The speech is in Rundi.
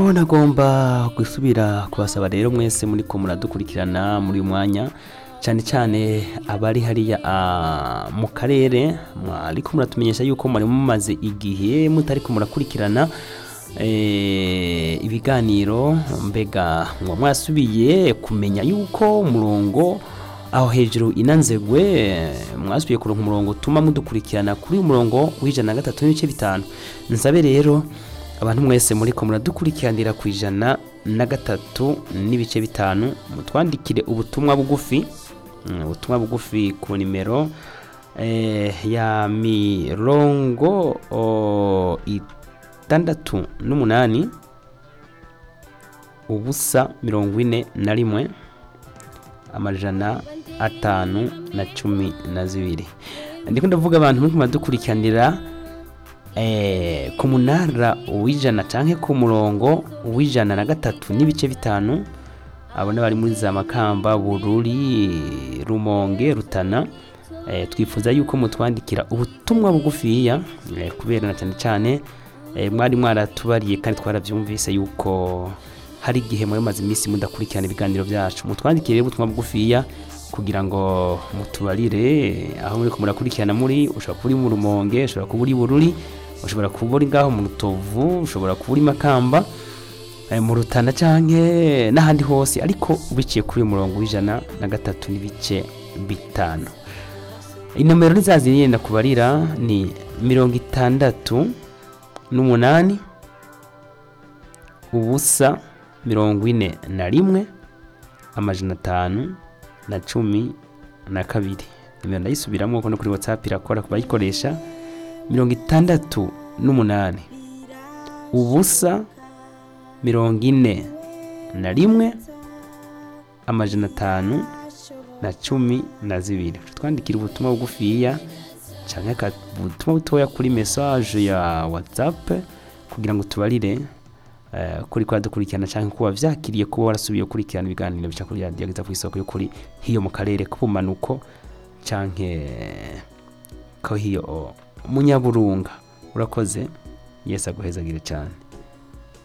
ego nagomba gusubira kubasaba rero mwese muri ko muradukurikirana muri uyu mwanya cyane cyane abari hariya ah, mu karere ariko muratumenyesha yuko mwari mumaze igihe mutari ko murakurikirana eh, ibiganiro mbega ngo mwasubiye kumenya yuko umurongo aho hejuru inanzegwe mwasubiye kuronka umurongo utuma mudukurikirana kuri uyu murongo w'ijana na gatatu n'ibice bitanu nsabe rero abantu mwese muri ko muradukurikiranira ku ijana na gatatu n'ibice bitanu mutwandikire ubutumwa bugufi mm, ubutumwa bugufi ku nimero eh, ya mirongo o, itandatu n'umunani ubusa mirongo ine na rimwe amajana atanu na cumi na zibiri ndiko ndavuga abantu muri kumadukurikiranira eh, ku munara w'ijana canke ku murongo w'ijana na gatatu n'ibice bitanu abone bari muri za makamba bururi rumonge rutana eh, twifuza yuko mutwandikira ubutumwa bugufiya eh, kubera na cyane cyane eh, mwari mwaratubariye kandi twarabyumvise yuko hari igihe muri maze iminsi mudakurikirana ibiganiro byacu mutwandikire ubutumwa bugufiya kugira ngo mutubarire aho muri ko murakurikirana muri ushobora kuba uri mu rumonge ushobora kuba uri bururi ushobora kuba uri ngaho mu rutovu ushobora kuba uri makamba eh, mu rutana canke n'ahandi hose ariko ubiciye kuri uyu murongo w'ijana na gatatu n'ibice bitanu inomero nizazi yenda kubarira ni mirongo itandatu n'umunani ubusa mirongo ine na rimwe amajana atanu na cumi na kabiri nimero ndayisubiramo kuko no kuri whatsapp irakora ku bayikoresha mirongo itandatu n'umunani ubusa mirongo ine na rimwe amajana atanu na cumi na zibiri twandikira ubutumwa bugufiya cyangwa ubutumwa butoya kuri message ya whatsapp kugira ngo tubarire eh, kuri kwa dukurikirana cyangwa kuba vyakiriye kuba warasubiye gukurikirana ibiganiro bica kuri radiyo ageza ku isoko y'ukuri hiyo mu karere k'ubumanuko canke ko hiyo munyaburunga urakoze yesu aguhezagire cyane